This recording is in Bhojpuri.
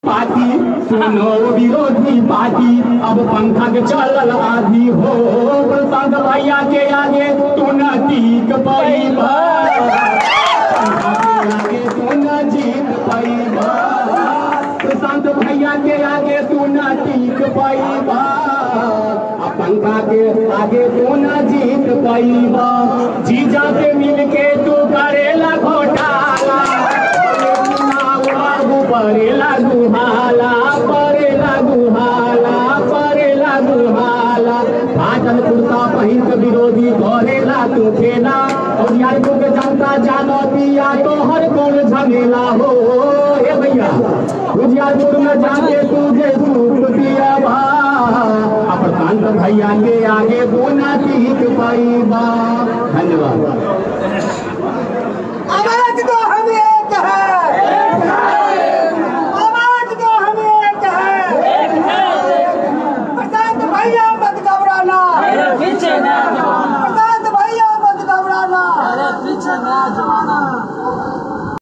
पार्टी सुनो विरोधी पार्टी अब पंखा के चलल आधी हो प्रसाद भैया के आगे तू न टीक पैबा पंखा के आगे तू न जीत पैबा प्रशांत भैया के आगे तू न टीक पैबा आ पंखा के आगे तू न जीत पैबा जीजा से मिल के तू करेला घोटाला बाबू परे लागू हाला परे लागू हाला परे लागू हाला फाटल कुर्ता पहिन के विरोधी करेला तू खेला और यार को के जनता जानो दिया तो हर कौन झमेला हो ए भैया उजियारपुर में जाके तुझे सूख दिया भा आ प्रशांत भैया के आगे बोना टीक पाई बा धन्यवाद आवाज दो हम एक है आवाज दो हम एक है प्रशांत भैया मत घबराना पीछे नया जमाना प्रशांत भैया मत घबराना अरे पीछे नया जमाना